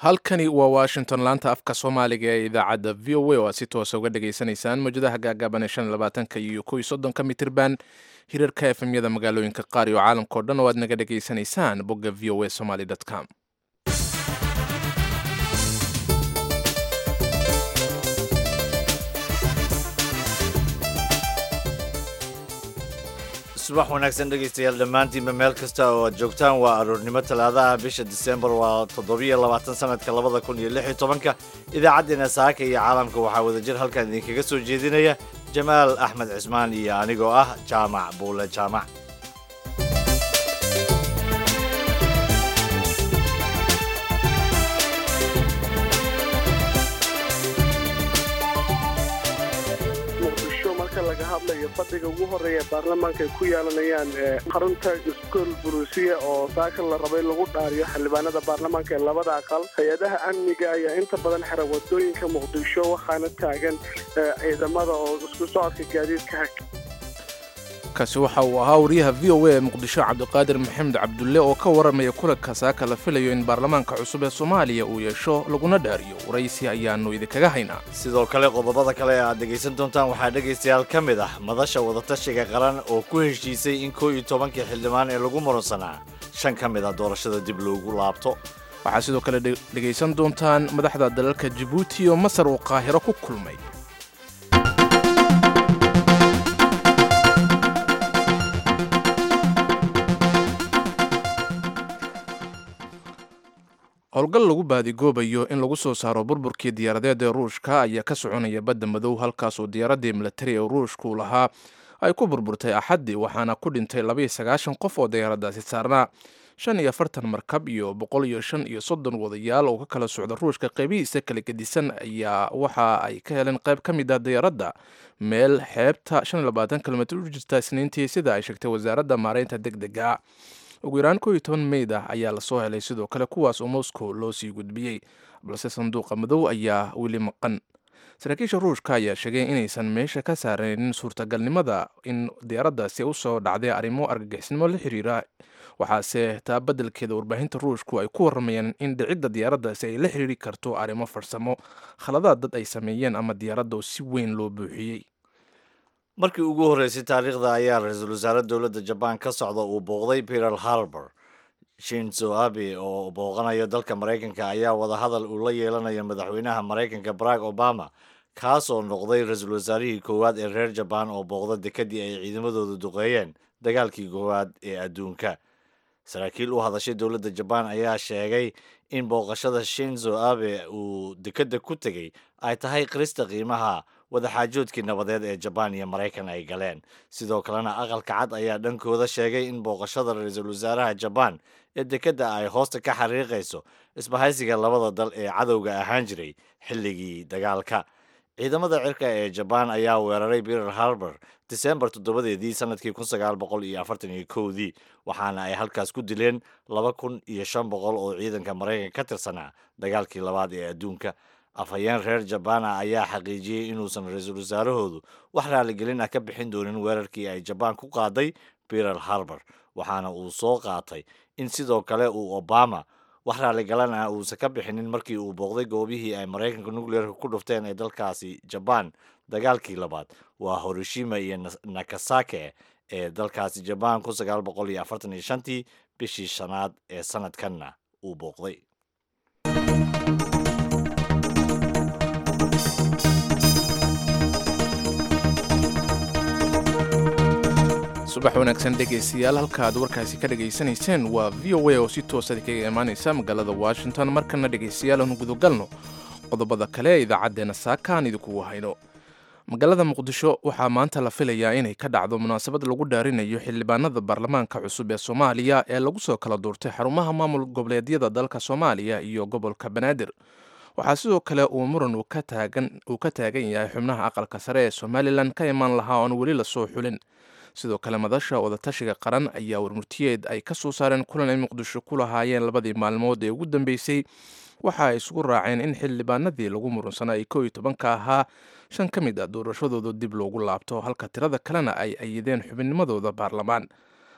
halkani waa washington laanta afka soomaaliga ee idaacadda v o a oo aad si toosa uga dhagaysanaysaan mawjadaha gaagaaban ee shan iyo labaatanka iyo kow iyo soddonka mitirban hirarka efemyada magaalooyinka qaar iyo caalamka o dhan oo aad naga dhagaysanaysaan bogga v o a somaly com subax wanaagsan dhegaystayaal dhammaantiinba meel kasta oo aad joogtaan waa aroornimo talaadaha bisha disembar waa toddobiyo labaatan sanadka labada kun iyo lix iyo tobanka idaacaddeena saaka iyo caalamka waxaa wadajir halkan idinkaga soo jeedinaya jamaal axmed cismaan iyo anigoo ah jaamac buule jaamac laga hadlayo fadhiga ugu horeeya baarlamaanka ay ku yeelanayaan xarunta iskool buruusiya oo saaka la rabay lagu dhaariyo xildhibaanada baarlamaanka ee labada aqal hay-adaha amniga ayaa inta badan xira wadooyinka muqdisho waxaana taagan ciidamada oo isku socodka gaadiidka hak kaasi waxa uu ahaa wariyaha v o a ee muqdisho cabdiqaadir maxamed cabdulle oo ka waramaya kulanka saaka la filayo in baarlamaanka cusub ee soomaaliya uu yeesho laguna dhaariyo waraysi ayaannu idinkaga haynaa sidoo kale qodobada kale ee aad dhegaysan doontaan waxaa dhegaystayaal ka mid ah madasha wadatashiga qaran oo ku heshiisay in koo iyo tobankii xildhibaan ee lagu muransanaa shan ka mid ah doorashada dib loogu laabto waxaa sidoo kale dhegaysan doontaan madaxda dalalka jabuuti oo masar uu qaahiro ku kulmay howlgal lagu baadigoobayo in lagu soo saaro burburkii diyaaradeed ee ruushka ayaa ka soconaya badda madow halkaasoo diyaaraddii milatari ee ruushku lahaa ay ku burburtay axaddii waxaana ku dhintay labaiyo sagaashan qof oo diyaaraddaasi saarnaa shan iyo afartan markab iyo boqol iyo shan iyo soddon wadayaal oo ka kala socda ruushka qaybihiisa kala gedisan ayaa waxa ay ka heleen qayb ka mid ah diyaaradda meel xeebta shan iyo labaatan kilomitr u jirta isniintii sida ay sheegtay wasaaradda maareynta deg dega ugu yaraan koo iyo toban meyd ah ayaa lasoo helay sidoo kale kuwaas oo moscow loo sii gudbiyey balse sanduuqa madow ayaa weli maqan saraakiisha ruushka ayaa sheegay inaysan meesha ka saaraynin suurtagalnimada in diyaaraddaasi usoo dhacday arrimo argagixisnimo la xiriira waxaase taa beddelkeeda warbaahinta ruushku ay ku waramayaan in dhicidda diyaaraddaasi ay la xiriiri karto arrimo farsamo khaladaad dad ay sameeyeen ama diyaaradda oo si weyn loo buuxiyey markii ugu horreysay taariikhda ayaa ra-iisul wasaare dowladda jabaan ka socda uu booqday pearl harbor shinzo abe oo booqanayo dalka maraykanka ayaa wadahadal uu la yeelanayo madaxweynaha maraykanka barack obama kaasoo noqday ra-iisul wasaarihii koowaad ee reer jabaan oo booqda dekedii ay ciidamadoodu duqeeyeen dagaalkii koowaad ee adduunka saraakiil u hadashay dowladda jabaan ayaa sheegay in booqashada shinzo abe uu dekedda ku tegey ay tahay qirista qiimaha wadaxaajoodkii nabadeed ee jabaan iyo maraykan ay galeen sidoo kalena aqalka cad ayaa dhankooda sheegay in booqashada ra-iisul wasaaraha jabaan ee dekedda ay hoosta ka xariiqayso isbahaysiga labada dal ee cadowga ahaan jiray xilligii dagaalka ciidamada cirka ee jabaan ayaa weeraray pearl harbor disembar toddobadeedii sanadkii kun sagaal boqol iyo afartan iyo kowdii waxaana ay halkaas ku dileen laba kun iyo shan boqol oo ciidanka maraykanka ka tirsanaa dagaalkii labaad ee adduunka afhayeen reer jabana ayaa xaqiijiyey inuusan ra-iisul wasaarahoodu wax raaligelin ah ka bixin doonin weerarkii ay jabaan ku qaaday pearl harbor waxaana uu soo qaatay in sidoo kale uu obama wax raaligalan ah uusan ka bixinin markii uu booqday goobihii ay maraykanka nucleerka ku dhufteen ee dalkaasi jabaan dagaalkii labaad waa horoshima iyo nakasake ee dalkaasi jabaan kun sagaal boqol iyo afartan iyo shantii bishii shanaad ee sanadkanna uu booqday subax wanaagsan dhegaystayaal halka aad warkaasi ka dhegaysanayseen waa v o a oo si toosa kaga imaanaysa magaalada washington markana dhegaystayaal aanu gudagalno qodobada kale ee idaacaddeenna saakaan idinkugu hayno magaalada muqdisho waxaa maanta la filayaa inay ka dhacdo munaasabad lagu dhaarinayo xildhibaanada baarlamaanka cusub ee soomaaliya ee lagu soo kala duurtay xarumaha maamul goboleedyada dalka soomaaliya iyo gobolka banaadir waxaa sidoo kale uu muran uu ka taagan yahay xubnaha aqalka sare ee somalilan ka imaan lahaa oon weli lasoo xulin sidoo kale madasha wadatashiga qaran ayaa warmurtiyeed ay ka soo saareen kulan ay muqdisho ku lahaayeen labadii maalmood ee ugu dambeysay waxa ay isugu raaceen in xildhibaanadii lagu murunsanaa ay koo iyo tobanka ahaa shan ka mid a doorashadooda dib loogu laabto halka tirada kalena ay ayideen xubinnimadooda baarlamaan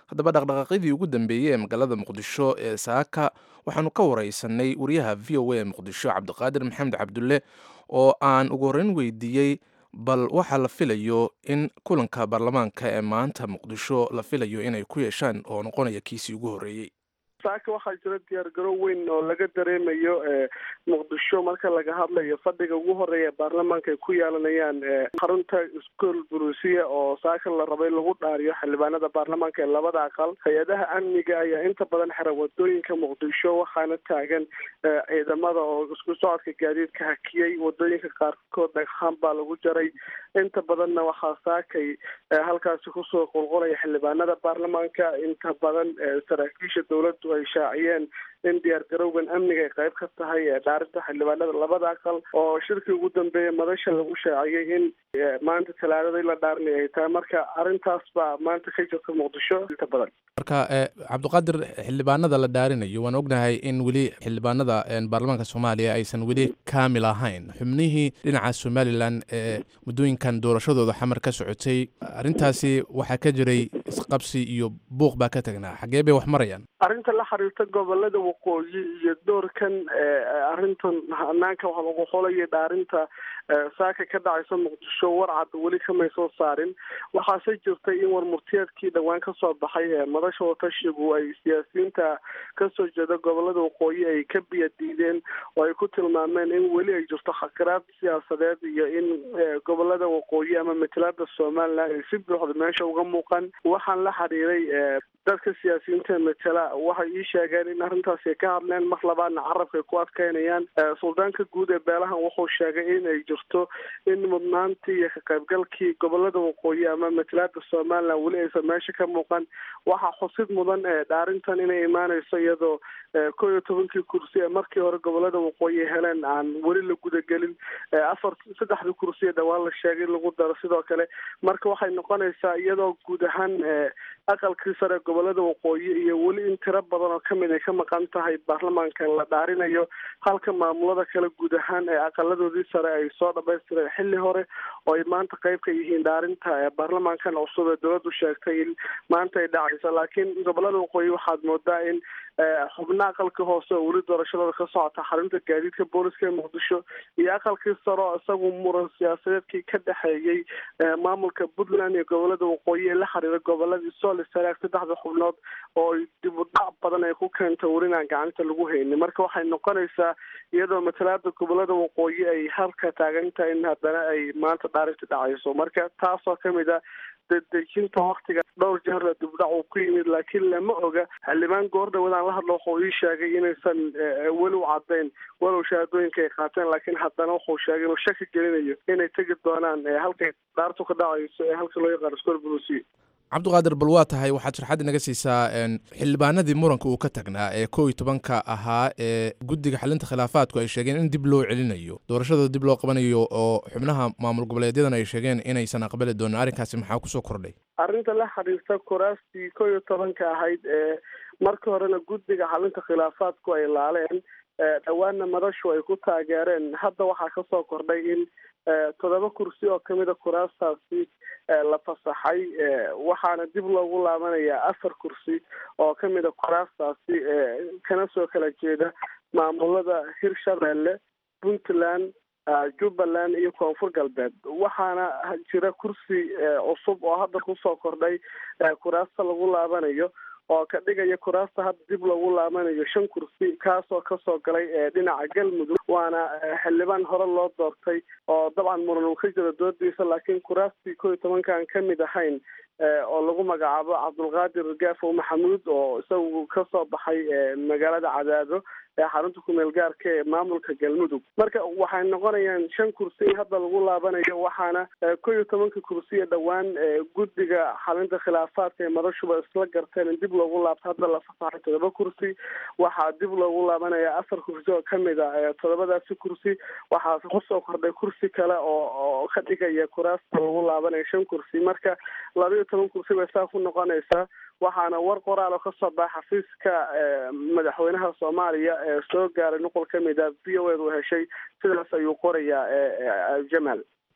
haddaba dhaqdhaqaaqyadii ugu dambeeyey ee magaalada muqdisho ee saaka waxaanu ka wareysanay wariyaha v o a ee muqdisho cabdiqaadir maxamed cabdulle oo aan ugu horreyn weydiiyey bal waxaa la filayo in kulanka baarlamaanka ee maanta muqdisho la filayo inay ku yeeshaan oo noqonaya kiisii ugu horreeyey saaka waxaa jira diyaargaro weyn oo laga dareemayo muqdisho marka laga hadlayo fadhiga ugu horeeya baarlamaanka ay ku yeelanayaan xarunta school brusia oo saaka la rabay lagu dhaariyo xildhibaanada baarlamaanka ee labada aqal hay-adaha amniga ayaa inta badan xira wadooyinka muqdisho waxaana taagan ciidamada oo isku socodka gaadiidka hakiyey wadooyinka qaarkood dhagxaan baa lagu jaray inta badanna waxaa saakay halkaasi kusoo qulqulaya xildhibaanada baarlamaanka inta badan saraakiisha dowladdu ay shaaciyeen in diyaargarowgan amniga ay qayb ka tahay dhaarinta xildhibaanada labada aqal oo shirkii ugu dambeeya madasha lagu shaaciyey in maanta talaadada la dhaarinay ay tahay marka arrintaas baa maanta ka jirta muqdisho inta badan marka cabdiqaadir xildhibaanada la dhaarinayo waan ognahay in weli xildhibaanada baarlamaanka soomaaliya aysan weli kaamil ahayn xubnihii dhinaca somalilan ee muddooyinkan doorashadooda xamar ka socotay arrintaasi waxaa ka jiray isqabsi iyo buuq baa ka tagnaa xagee bay wax marayaan arrinta la xiriirta gobolada waqooyi iyo doorkan arrintan hanaanka wax lagu xolaya dhaarinta saaka ka dhacaysa muqdisho warcad weli kamay soo saarin waxaase jirtay in warmurtiyeedkii dhowaan kasoo baxay madasha watashigu ay siyaasiyiinta kasoo jeeda gobolada waqooyi ay ka biya diideen oo ay ku tilmaameen in weli ay jirto khakiraad siyaasadeed iyo in gobolada waqooyi ama matalaada somalilan ay si buuxda meesha uga muuqan waxaan la xiriiray dadka siyaasiyiinta matala waxay ii sheegeen in arrintaasi ay ka hadleen mar labaadna carabka ay ku adkeynayaan suldaanka guud ee beelahan wuxuu sheegay in ay jirto in mudnaantii iyo ka qaybgalkii gobolada waqooyi ama matalaada somalilan weli aysan meesha ka muuqan waxaa xusid mudan dhaarintan inay imaaneyso iyadoo kow iyo tobankii kursi ee markii hore gobolada waqooyi heleen aan weli la gudagelin afar saddexdii kursi ee dhawaan la sheegay in lagu daro sidoo kale marka waxay noqonaysaa iyadoo guud ahaan aqalkii sare gobolada waqooyi iyo weli in tiro badan oo kamid ay ka maqan tahay baarlamaanka la dhaarinayo halka maamulada kale guud ahaan ee aqaladoodii sare ay soo dhamaystireen xilli hore oo ay maanta qayb ka yihiin dhaarinta baarlamaankan cusub ee dowladdu sheegtay in maanta ay dhacayso laakiin gobolada waqooyi waxaad moodaa in xubna aqalka hoose oo weli doorashadooda ka socota xarunta gaadiidka booliska ee muqdisho iyo aqalkii sare oo isagu muran siyaasadeedkii ka dhexeeyey maamulka puntland iyo gobolada waqooyi ee la xiriira goboladii sooli saraag saddexda xubnood oo dib u dhac badan ay ku keenta welinaan gacanta lagu haynin marka waxay noqonaysaa iyadoo matalaada gobolada waqooyi ay halka taagan tahay in haddana ay maanta dhaarinta dhacayso marka taasoo kamid a dedejinta waktiga dhowr jeer dibdhac uu ku yimid laakiin lama oga xildhibaan goor dhawadaan la hadlo wuxuu ii sheegay inaysan weli u caddayn walow shahaadooyinka ay qaateen laakiin haddana wuxuu sheegay inuu shaki gelinayo inay tegi doonaan halkay dhaartu ka dhacayso ee halka loo yaqaano scol brucy cabdiqaadir bal waa tahay waxaad sharxaad inaga siisaa xildhibaanadii muranka uu ka tagnaa ee kow iyo tobanka ahaa ee guddiga xalinta khilaafaadku ay sheegeen in dib loo celinayo doorashadooda dib loo qabanayo oo xubnaha maamul goboleedyadan ay sheegeen inaysan aqbali doonin arrinkaasi maxaa kusoo kordhay arrinta la xiriirta kuraastii kow iyo tobanka ahayd ee markii horena guddiga xalinta khilaafaadku ay laaleen dhowaanna madashu ay ku taageereen hadda waxaa kasoo kordhay in toddoba kursi oo kamida kuraastaasi la fasaxay waxaana dib loogu laabanayaa afar kursi oo kamida kuraastaasi kana soo kala jeeda maamulada hirshabeelle puntland jubbaland iyo koonfur galbeed waxaana jira kursi cusub oo hadda kusoo kordhay kuraasta lagu laabanayo oo ka dhigaya kuraasta hadda dib loogu laabanayo shan kursi kaasoo kasoo galay dhinaca galmudug waana xildhibaan hore loo doortay oo dabcan muran uu ka jiro doodiisa laakiin kuraastii kow iyo tobankaan kamid ahayn oo lagu magacaabo cabdulqaadir gaafow maxamuud oo isagu kasoo baxay magaalada cadaado ee xarunta kumeel gaarka ee maamulka galmudug marka waxay noqonayaan shan kursi in hadda lagu laabanayo waxaana kow iyo tobanka kursi ee dhowaan guddiga xalinta khilaafaadka ee madashuba isla garteen in dib loogu laabto hadda la fasaxay todoba kursi waxaa dib loogu laabanaya afar kursi oo kamid a todobadaasi kursi waxaa kusoo kordhay kursi kale oo oo ka dhigaya kuraasta lagu laabanaya shan kursi marka laba iyo toban kursi bay saa ku noqonaysaa waxaana war qoraal oo kasoo baxa xafiiska madaxweynaha soomaaliya ee soo gaaray nuqol kamid a v o ed uu heshay sidaas ayuu qorayaa jamaal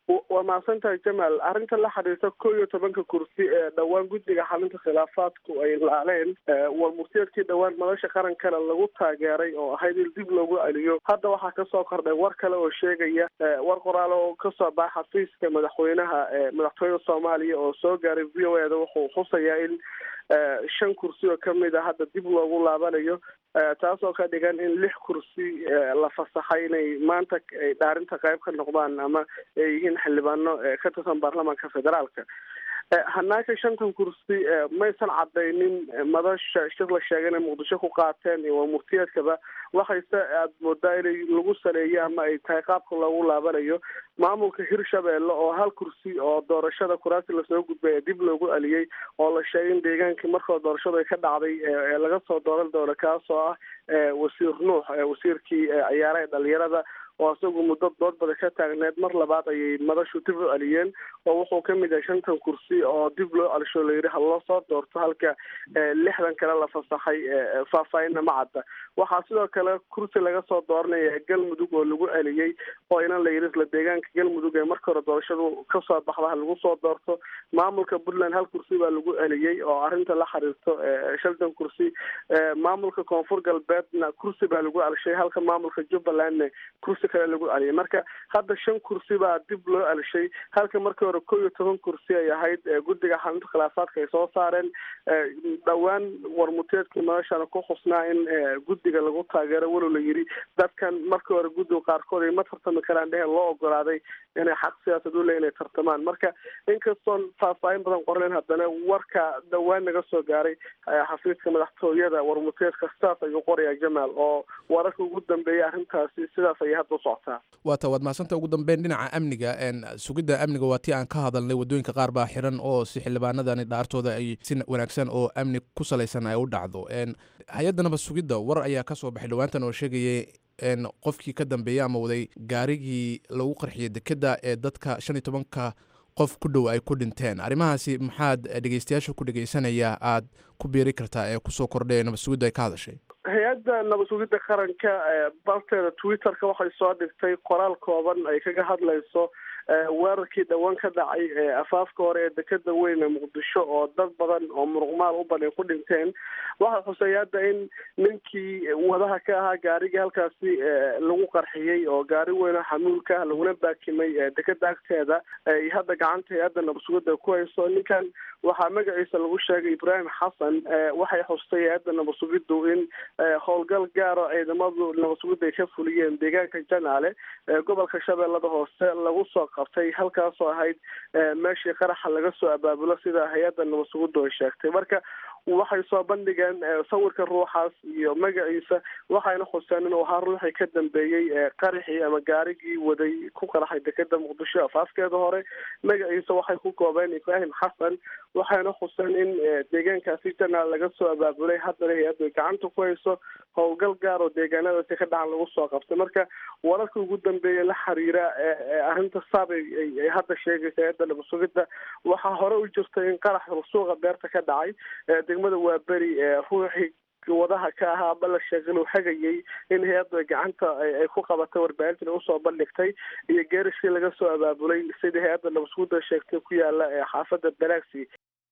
waa mahadsantahay jamaal arrinta la xiriirta kow iyo tobanka kursi ee dhowaan guddiga xalinta khilaafaadku ay laaleen war murtiyeedkii dhowaan madasha qarankana lagu taageeray oo ahayd in dib loogu celiyo hadda waxaa kasoo kordhay war kale oo sheegaya war qoraal oo kasoo baxa xafiiska madaxweynaha madaxtooyada soomaaliya oo soo gaaray v o e da wuxuu xusayaa in shan kursi oo kamid a hadda dib loogu laabanayo taasoo ka dhigan in lix kursi la fasaxay inay maanta dhaarinta qayb ka noqdaan ama ay yihiin xildhibaano ka tirsan baarlamaanka federaalka hanaanka shantan kursi maysan cadaynin madasha shir la sheegay inay muqdisho ku qaateen waa murtiyeedkaba waxayse aada moodaa inay lagu saleeyo ama ay tahay qaabka loogu laabanayo maamulka hirshabeelle oo hal kursi oo doorashada kuraasi lasoo gudbay ee dib loogu celiyey oo la sheegay in deegaankii markoo doorashadu ay ka dhacday ee laga soo dooran doono kaasoo ah wasiir nuux wasiirkii ciyaaraha dhalinyarada oo isagu muddo dood bada ka taagneed mar labaad ayay madashu dib u celiyeen oo wuxuu kamid yahay shantan kursi oo dib loo celsho layidhi ha loo soo doorto halka lixdan kale la fasaxay faahfaahinna ma cadda waxaa sidoo kale kursi laga soo dooranaya galmudug oo lagu celiyey oo inan la yidhi isla deegaanka galmudug ee marka hore doorashadu kasoo baxda ha lagu soo doorto maamulka puntland hal kursi baa lagu celiyey oo arrinta la xiriirto shantan kursi maamulka koonfur galbeedna kursi baa lagu celshay halka maamulka jubbalandna kursi kale lagu celiyay marka hadda shan kursi baa dib loo celshay halka markii hore kow iyo toban kursi ay ahayd guddiga xalinta khilaafaadka ay soo saareen dhowaan warmuteedkii madashana ku xusnaa in guddiga lagu taageero walow la yidhi dadkan markii hore guddiga qaarkood ay ma tartami karaan dheheen loo ogolaaday inay xaq siyaasad u le inay tartamaan marka inkastoon faahfaahin badan qorleen haddana warka dhowaan naga soo gaaray xafiiska madaxtooyada warmuteedka sidaas ayuu qorayaa jamaal oo wararka ugu dambeeyay arrintaasi sidaas ayay hadda socotaa waata waad mahadsanta ugu dambeyn dhinaca amniga sugidda amniga waa tii aan ka hadalnay waddooyinka qaar baa xiran oo si xildhibaanadani dhaartooda ay si wanaagsan oo amni ku salaysan ay u dhacdo hay-adda nabad sugidda war ayaa ka soo baxay dhowaantan oo sheegayay qofkii ka dambeeyey ama waday gaarigii lagu qarxiyay dekedda ee dadka shan iyo tobanka qof ku dhow ay ku dhinteen arrimahaasi maxaad dhegeystayaasha ku dhegeysanaya aad ku biiri kartaa ee kusoo kordhay nabad sugidda ay ka hadashay hay-adda nabad sugidda qaranka barteeda twitterka waxay soo dhigtay qoraal kooban ay kaga hadlayso weerarkii dhowaan ka dhacay afaafka hore ee dekeda weyn ee muqdisho oo dad badan oo muruqmaal u badan ku dhinteen waxaa xusay hadda in ninkii wadaha ka ahaa gaarigii halkaasi lagu qarxiyey oo gaari weyn oo xamuulka ah laguna baakimay dekeda agteeda ay hadda gacanta hay-adda nabad sugidda ku hayso ninkan waxaa magaciisa lagu sheegay ibraahim xasan waxay xustay hay-adda nabad sugiddu in howlgal gaaro ciidamadu nabad sugidda ay ka fuliyeen deegaanka janaale gobolka shabeellada hoose lagu soo qabtay halkaasoo ahayd meeshii qaraxa laga soo abaabulo sida hay-adda nabad sugiddu ay sheegtay marka waxay soo bandhigeen sawirka ruuxaas iyo magaciisa waxayna xuseen inuu ahaa ruuxii ka dambeeyey qaraxii ama gaarigii waday ku qaraxay dekeda muqdisho afaafkeeda hore magaciisa waxay ku koobeen ibraahim xasan waxayna xuseen in deegaankaasi janaal laga soo abaabulay haddana hay-addu ay gacanta ku hayso howlgal gaar oo deegaanadaasi ka dhacan lagu soo qabtay marka wararka ugu dambeeya la xiriira arrinta saab ay hadda sheegaysa hay-adda nabad sugidda waxaa hore u jirtay in qarax suuqa beerta ka dhacay degmada waa beri ruuxii wadaha ka ahaa aba la sheegay inuu hagayay in hay-addu gacanta ay ku qabatay warbaahintan usoo bandhigtay iyo geerishkii laga soo abaabulay sidii hay-adda nabad sugidda sheegtay ku yaala xaafadda balaxi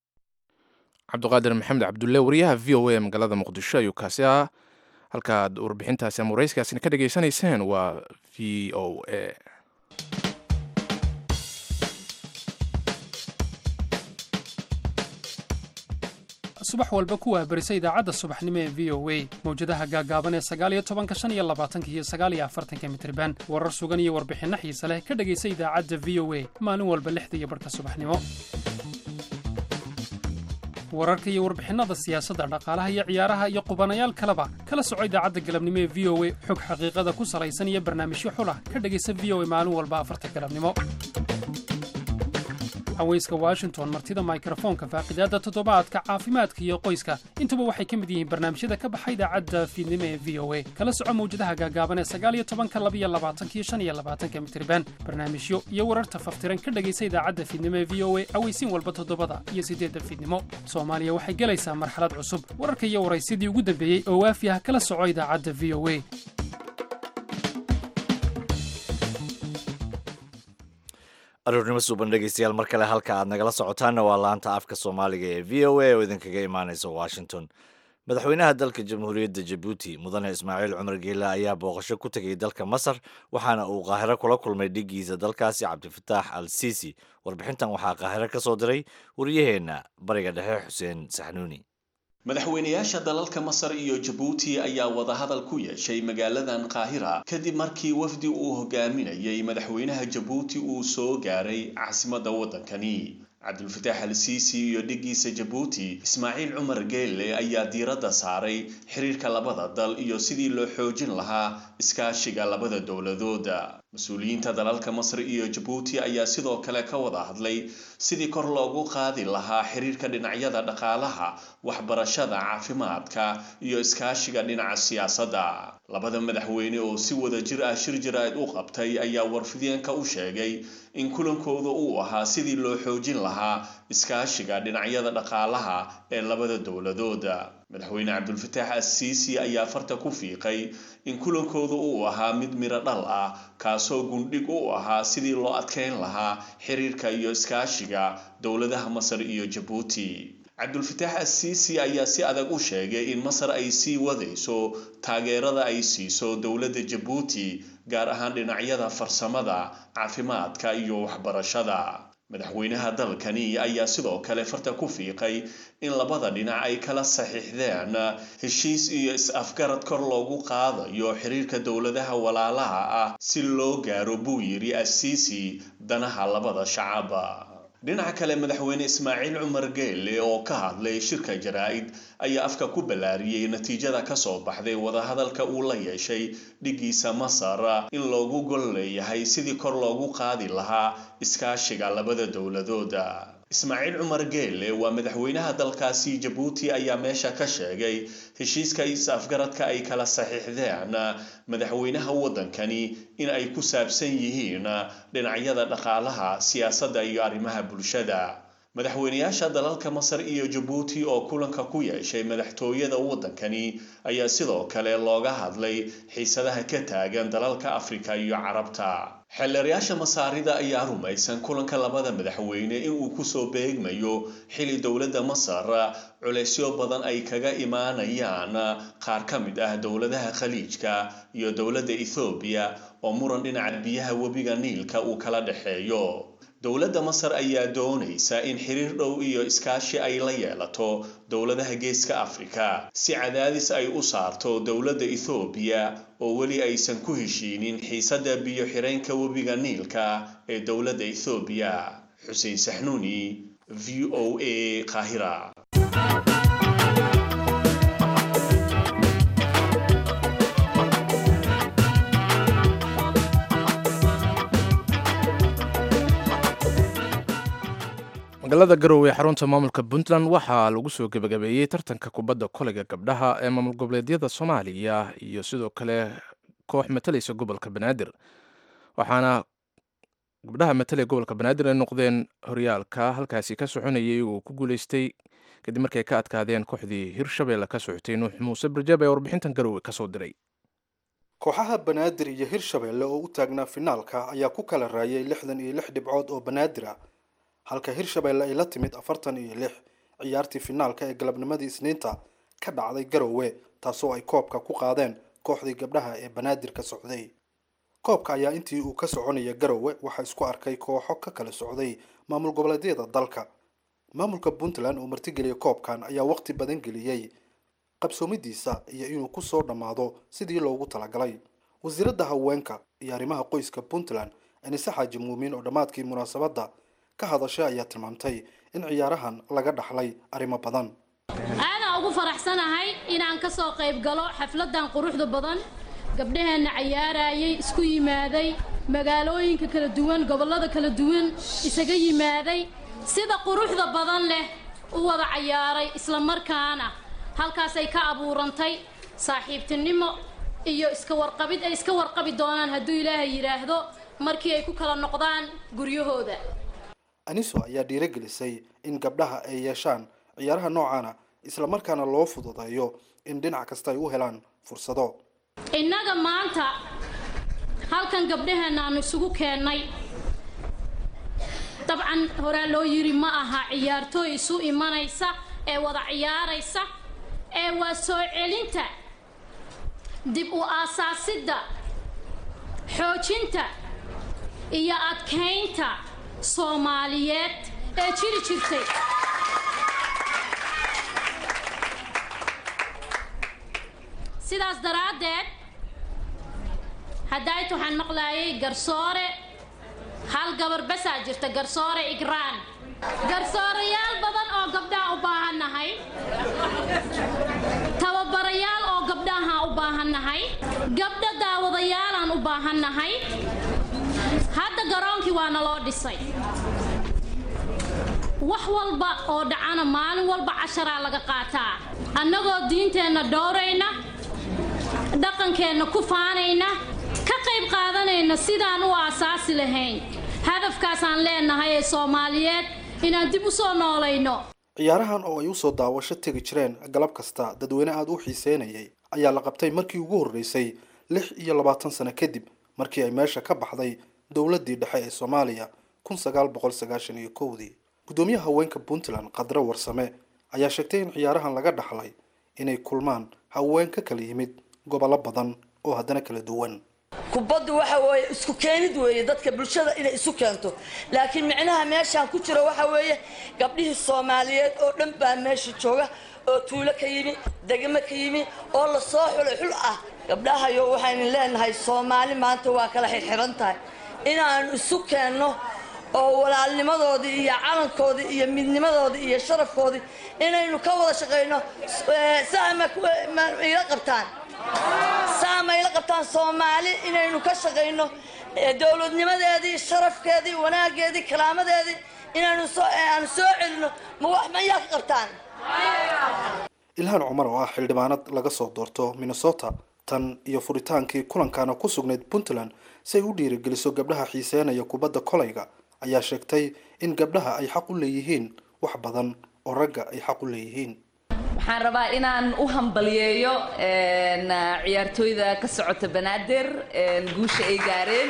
cabdiqaadir maxamed cabdulle wariyaha v o a magaalada muqdisho ayuu kaasi ah halkaad warbixintaasi ama warayskaasina ka dhegaysanayseen waa v o a subax walba ku wahbarisa idaacadda subaxnimo ee v o a mawjadaha gaagaaban ee sagaaliyo tobanka shan iyo labaatanka iyo sagaaliyo afartanka mitriban warar sugan iyo warbixinno xiise leh ka dhegaysa idaacadda v o a maalin walba lixda iyo barhka subaxnimo wararka iyo warbixinnada siyaasadda dhaqaalaha iyo ciyaaraha iyo qubanayaal kaleba kala soco idaacadda galabnimo ee v o a xog xaqiiqada ku salaysan iyo barnaamijyo xulah ka dhegaysa v o a maalin walba afarta galabnimo haweyska washington martida mikrofoonka faaqidaadda toddobaadka caafimaadka iyo qoyska intuba waxay ka mid yihiin barnaamijyada ka baxa idaacadda fiidnimo ee v o a kala soco mawjadaha gaagaaban ee sagaaliyo tobanka labiyo labaatanka iyo shan iyo labaatanka mitriban barnaamijyo iyo wararta faftiran ka dhegaysa idaacadda fiidnimo ee v o a aweysiin walba toddobada iyo siddeedda fiidnimo soomaaliya waxay gelaysaa marxalad cusub wararka iyo waraysidii ugu dambeeyey oo waafi ah kala soco idaacadda v o a aroornimo suuban dhegeystayaal mar kale halka aad nagala socotaanna waa laanta afka soomaaliga ee v o a oo idinkaga imaaneysa washington madaxweynaha dalka jamhuuriyadda jabuuti mudane ismaaciil cumar geela ayaa booqasho ku tegay dalka masar waxaana uu qaahiro kula kulmay dhigiisa dalkaasi cabdifataax al siisi warbixintan waxaa qaahiro ka soo diray waryaheenna bariga dhexe xuseen saxnuuni madaxweynayaasha dalalka masar iyo jabuuti ayaa wadahadal ku yeeshay magaaladan qaahira kadib markii wafdi uu hogaaminayay madaxweynaha jabuuti uu soo gaaray caasimadda waddankani cabdulfataax al siisi iyo dhigiisa jabuuti ismaaciil cumar geelle ayaa diiradda saaray xiriirka labada dal iyo sidii loo xoojin lahaa iskaashiga labada dowladooda mas-uuliyiinta dalalka masar iyo jabuuti ayaa sidoo kale ka wada hadlay sidii kor loogu qaadi lahaa xiriirka dhinacyada dhaqaalaha waxbarashada caafimaadka iyo iskaashiga dhinaca siyaasadda labada madaxweyne oo si wada jir ah shir jaraa'id u qabtay ayaa warfideenka u sheegay in kulankooda uu ahaa sidii loo xoojin lahaa iskaashiga dhinacyada dhaqaalaha ee labada dowladooda madaxweyne cabdulfataax assiisi ayaa farta ku fiiqay in kulankooda uu ahaa mid miro dhal ah kaasoo gundhig u ahaa sidii loo adkeyn lahaa xiriirka iyo iskaashiga dowladaha masar iyo jabuuti cabdulfataax assiisi ayaa si adag u sheegay in masar ay sii wadayso taageerada ay siiso dowladda jabuuti gaar ahaan dhinacyada farsamada caafimaadka iyo waxbarashada madaxweynaha dalkani ayaa sidoo kale farta ku fiiqay in labada dhinac ay kala saxiixdeen heshiis iyo is-afgarad kor loogu qaadayo xiriirka dowladaha walaalaha ah si loo gaaro buu yidhi assiisi danaha labada shacaba dhinaca kale madaxweyne ismaaciil cumar geelle oo ka hadlay shirka jaraa-id ayaa afka ku ballaariyey natiijada kasoo baxday wadahadalka uu la yeeshay dhigiisa masar in loogu gol leeyahay sidii kor loogu qaadi lahaa iskaashiga labada dowladooda ismaaciil cumar geelle waa madaxweynaha dalkaasi jabuuti ayaa meesha ka sheegay heshiiska is-afgaradka ay kala saxiixdeen madaxweynaha waddankani in ay ku saabsan yihiin dhinacyada dhaqaalaha siyaasadda iyo arrimaha bulshada madaxweynayaasha dalalka masar iyo jabuuti oo kulanka ku yeeshay madaxtooyada waddankani ayaa sidoo kale looga hadlay xiisadaha ka taagan dalalka afrika iyo carabta xeelerayaasha masaarida ayaa rumaysan kulanka labada madaxweyne inuu kusoo beegmayo xili dowladda masar culeysyo badan ay kaga imaanayaan qaar ka mid ah dowladaha khaliijka iyo dowladda ethoobiya oo muran dhinaca biyaha webiga niilka uu kala dhexeeyo dowladda masar ayaa doonaysa in xiriir dhow iyo iskaashi ay la yeelato dowladaha geeska afrika si cadaadis ay u saarto dowladda ethoobiya oo weli aysan ku heshiinin xiisadda biyo xireenka webiga niilka ee dowladda ethoobiya xuseen saxnuuni v o a qaahira magaalada garowe ee xarunta maamulka puntland waxaa lagu soo gebagabeeyey tartanka kubadda koleyga gabdhaha ee maamul goboleedyada soomaaliya iyo sidoo kale koox matalaysa gobolka banaadir waxaana gabdhaha matalaya gobolka banaadir ay noqdeen horyaalka halkaasi ka soconayay uu ku guuleystay kadib markay ka adkaadeen kooxdii hirshabeelle ka socotay nuux muuse barjaab ee warbixintan garowe kasoo diray kooxaha banaadir iyo hirshabeelle oo u taagnaa finaalka ayaa ku kala raayay lixdan iyo lix dhibcood oo banaadir ah halka hirshabeelle ay la timid afartan iyo lix ciyaartii finaalka ee galabnimadii isniinta ka dhacday garowe taasoo ay koobka ku qaadeen kooxdii gabdhaha ee banaadir ka socday koobka ayaa intii uu ka soconaya garowe waxaa isku arkay kooxo ka kala socday maamul goboleedyada dalka maamulka puntland oo martigeliyay koobkan ayaa waqti badan geliyey qabsoomidiisa iyo inuu kusoo dhammaado sidii loogu talagalay wasiiradda haweenka iyo arrimaha qoyska puntland anise xaaji muumiin oo dhammaadkii munaasabadda ka hadashay ayaa tilmaamtay in ciyaarahan laga dhaxlay arrimo badan aadaan ugu faraxsanahay inaan ka soo qayb galo xafladan quruxda badan gabdhaheenna cayaarayay isku yimaaday magaalooyinka kala duwan gobollada kala duwan isaga yimaaday sida quruxda badan leh u wada cayaaray isla markaana halkaasay ka abuurantay saaxiibtinimo iyo iska warqabid ay iska warqabi doonaan hadduu ilaahay yidhaahdo markii ay ku kala noqdaan guryahooda aniso ayaa dhiiragelisay in gabdhaha ay yeeshaan ciyaaraha noocaana isla markaana loo fududeeyo in dhinac kasta ay u helaan fursado innaga maanta halkan gabdhaheenna aanu isugu keennay dabcan horaa loo yiri ma aha ciyaartooy isu imanaysa ee wada ciyaaraysa ee waa soo celinta dib u aasaasidda xoojinta iyo adkaynta soomaaliyeed ee jiri jirtay sidaas daraaddeed haddaayt waxaan maqlaayay garsoore hal gabar basaa jirta garsoore igraan garsoorayaal badan oo gabdhaha u baahannahay tababarayaal oo gabdhaha u baahannahay gabdho daawadayaalaan u baahannahay hadda garoonkii waa naloo dhisay wax walba oo dhacana maalin walba casharaa laga qaataa annagoo diinteenna dhowrayna dhaqankeenna ku faanayna ka qayb qaadanayna sidaan u aasaasi lahayn hadafkaasaan leenahay ee soomaaliyeed inaan dib u soo noolayno ciyaarahan oo ay usoo daawasho tegi jireen galab kasta dadweyne aada u xiiseynayay ayaa la qabtay markii ugu horreysay lix iyo labaatan sano kadib markii ay meesha ka baxday dowladdii dhexe ee soomaaliya kun sagaal boqol sagaashan iyo kowdii guddoomiyaha haweenka puntland khadre warsame ayaa sheegtay in ciyaarahan laga dhaxlay inay kulmaan haween ka kala yimid gobollo badan oo haddana kala duwan kubaddu waxa weeye isku keenid weeye dadka bulshada inay isu keento laakiin micnaha meeshaan ku jiro waxa weeye gabdhihii soomaaliyeed oo dhan baa meesha jooga oo tuulo ka yimi degmo ka yimi oo la soo xulay xul ah gabdhahayo waxaynu leenahay soomaali maanta waa kala xirxiran tahay inaanu isu keenno oo walaalnimadoodii iyo calankoodii iyo midnimadoodii iyo sharafkoodii inaynu ka wada shaqayno saama ila qabtaan saama ila qabtaan soomaali inaynu ka shaqayno dowladnimadeedii sharafkeedii wanaageedii karaamadeedii inaynu aanu soo celino ma wax mayaa ka qabtaan ilhaan cumar oo ah xildhibaanad laga soo doorto minnesota tan iyo furitaankii kulankana ku sugnayd puntland si ay u dhiirigeliso gabdhaha xiiseenaya kubadda kolayga ayaa sheegtay in gabdhaha ay xaq u leeyihiin wax badan oo ragga ay xaq u leeyihiin waxaan rabaa inaan u hambaliyeeyo ciyaartooyda ka socota banaadir guusha ay gaareen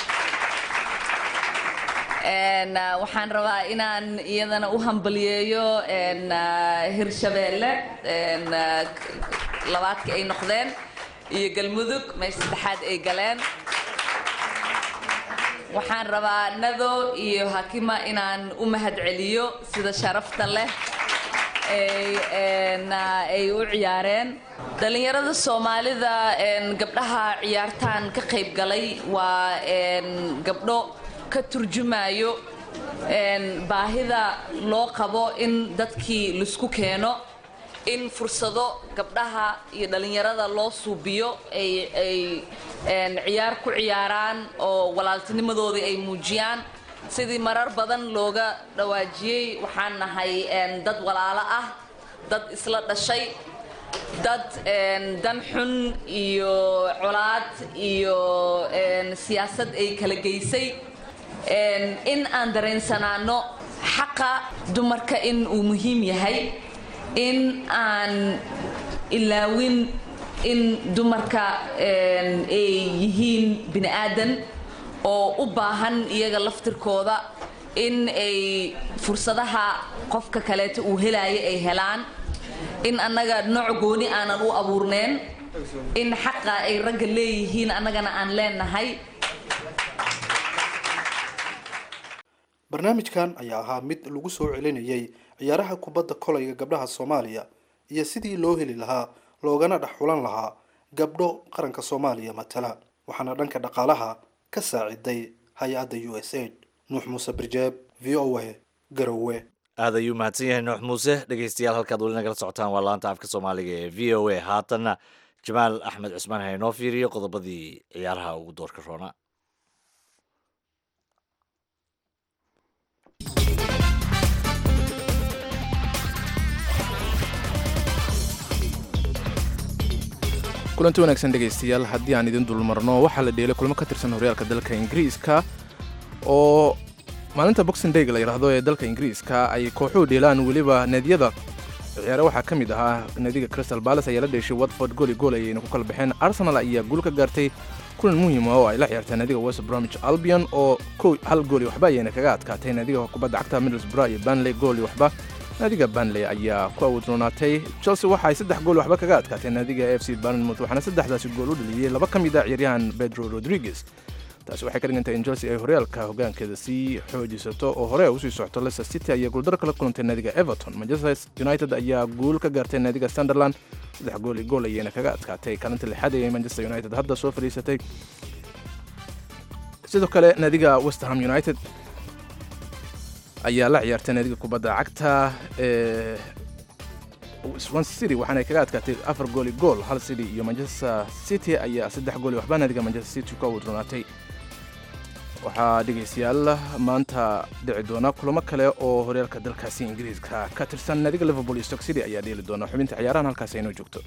waxaan rabaa inaan iyadana u hambaliyeeyo hirshabeelle labaadka ay noqdeen iyo galmudug meesha saddexaad ay galeen waxaan rabaa nado iyo hakima inaan u mahad celiyo sida sharafta leh ay u ciyaareen dhallinyarada soomaalida gabdhaha ciyaartaan ka qayb galay waa gabdho ka turjumayo baahida loo qabo in dadkii laisku keeno in fursado gabdhaha iyo dhallinyarada loo suubiyo ay ciyaar ku ciyaaraan oo walaaltinimadoodii ay muujiyaan sidii marar badan looga dhawaajiyey waxaan nahay dad walaalo ah dad isla dhashay dad dan xun iyo colaad iyo siyaasad ay kala geysay in aan dareensanaano xaqa dumarka in uu muhiim yahay in aan ilaawin in dumarka ay yihiin bini aadan oo u baahan iyaga laftirkooda in ay fursadaha qofka kaleeto uu helaayo ay helaan in annaga nooc gooni aanan u abuurneen in xaqa ay ragga leeyihiin annagana aan leenahay barnaamijkan ayaa ahaa mid lagu soo celinayay ciyaaraha kubadda kolayga gabdhaha soomaaliya iyo sidii loo heli lahaa loogana dhex xulan lahaa gabdho qaranka soomaaliya matala waxaana dhanka dhaqaalaha ka saaciday hay-adda u s aid nuux muuse birjeeb v o a garowe aad ayuu mahadsan yahay nuux muuse dhegeystayaal halkaad weli nagala socotaan waa laanta afka soomaaliga ee v o a haatanna jamaal axmed cusmaan ha inoo fiiriyo qodobadii ciyaaraha ugu doorka roona kulanti wanaagsan dhegaystayaal haddii aan idin dulmarno waxaa la dheelay kulmo ka tirsan horyaalka dalka ingiriiska oo maalinta boxing dayga la yidhaahdo ee dalka ingiriiska ay kooxuhu dheelaan weliba needyada ciyaare waxaa ka mid ahaa naadiga crystal balas ayaa la dheeshay watford gooli gool ayayna ku kala baxeen arsenal ayaa guul ka gaartay kulan muhiim ah oo ay la ciyaartay naadiga west bromwich albion oo kow hal gool iyo waxba ayayna kaga adkaatay naadiga kubadda cagta middlesbrough iyo banley gool iyo waxba naadiga banley ayaa ku awoodroonaatay chelsea waxa ay saddex gool waxba kaga adkaatay naadiga f c barnmouth waxaana saddexdaasi gool u dhaliyey laba ka mid a ciyaaryahan pedro rodriguez taasi waxay ka dhigantahay in chelsea ay horyaalka hogaankeeda sii xoojisato oo hore usii socto leicester city ayaa guuldaro kala kulantay naadiga everton manchester united ayaa guul ka gaartay naadiga sunderland saddex gool iyo gool ayayna kaga adkaatay kaalinta lixaad ee manchester united hadda soo fadhiisatay sidoo kale naadiga westerham united ayaa la ciyaartay naadiga kubadda cagta ee swansea city waxaana kaga adkaatay afar gool iyo gool hal city iyo manchester city ayaa saddex gool iyo waxba naadiga manchester city ku awoodroonaatay waxaa dhegaystayaal maanta dhici doona kulamo kale oo horyaalka dalkaasi ingiriiska ka tirsan naadiga liverpool iyo stock city ayaa dheeli doona xubinta ciyaarahan halkaasi aynoo joogto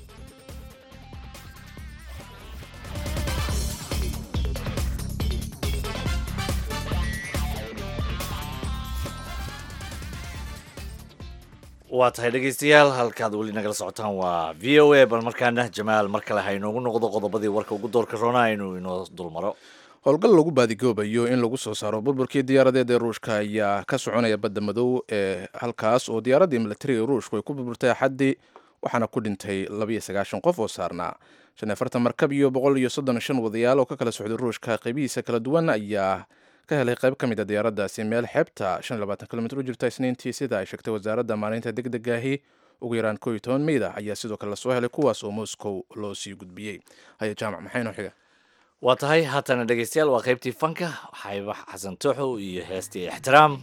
waa tahay dhegaystayaal halkaad weli nagala socotaan waa v o a bal markaana jamaal mar kale ha inoogu noqdo qodobadii warka ugu doorka roona aynu inoo dulmaro howlgal lagu baadigoobayo in lagu soo saaro burburkii diyaaradeed ee ruushka ayaa ka soconaya badda madow ee halkaas oo diyaaraddii militariga ruushku ay ku burburtay axaddii waxaana ku dhintay labiyo sagaashan qof oo saarnaa shan iyo afartan markab iyo boqol iyo soddon shan wadayaal oo ka kala socday ruushka qaybihiisa kala duwan ayaa ka helay qayb ka mid a diyaaraddaasi meel xeebta shan iyo labaatan kilomitr u jirta isniintii sida ay sheegtay wasaaradda maalinta deg degaahi ugu yaraan koo iyo toban meyda ayaa sidoo kale lasoo helay kuwaas oo moscow loo sii gudbiyey haya jaamac maxay noo xiga waa tahay haatana dhegaystayaal waa qaybtii fanka xayba xasan tooxow iyo heestii ixtiraam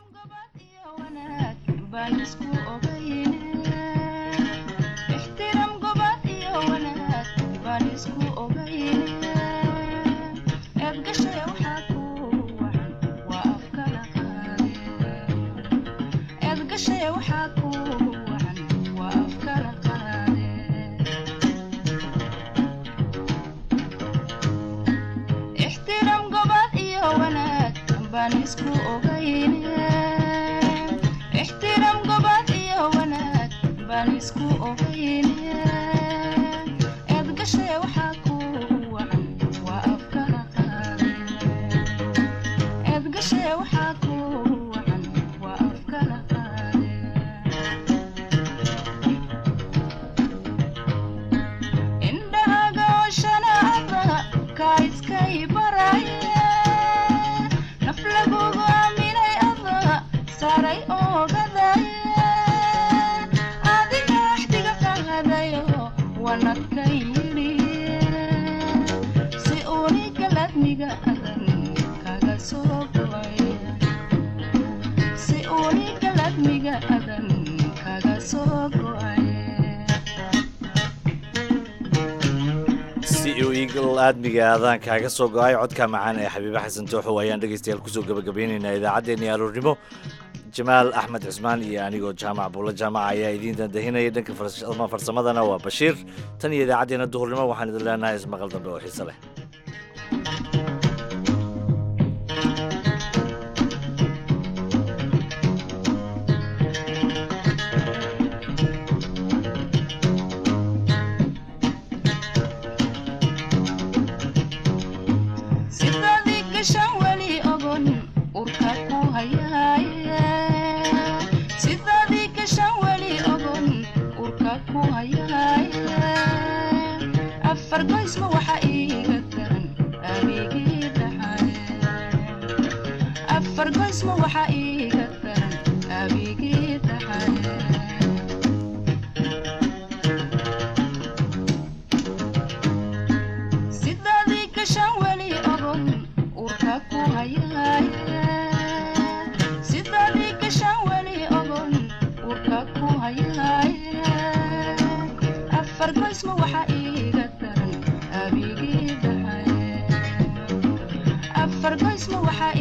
si uu eagle aadmiga aadaan kaaga soo go-ay codka macaan ee xabiibe xasan tooxow ayaan dhegaystayaal kusoo gabagabeynaynaa idaacaddeenii aroornimo jamaal axmed cismaan iyo anigoo jaamac buulla jaamaca ayaa idiin dandahinaya dhanka farsamadana waa bashiir tan iyo idaacaddeenna duhurnimo waxaan idin leenahay ismaqal dambe oo xiise leh fargoysma waxaa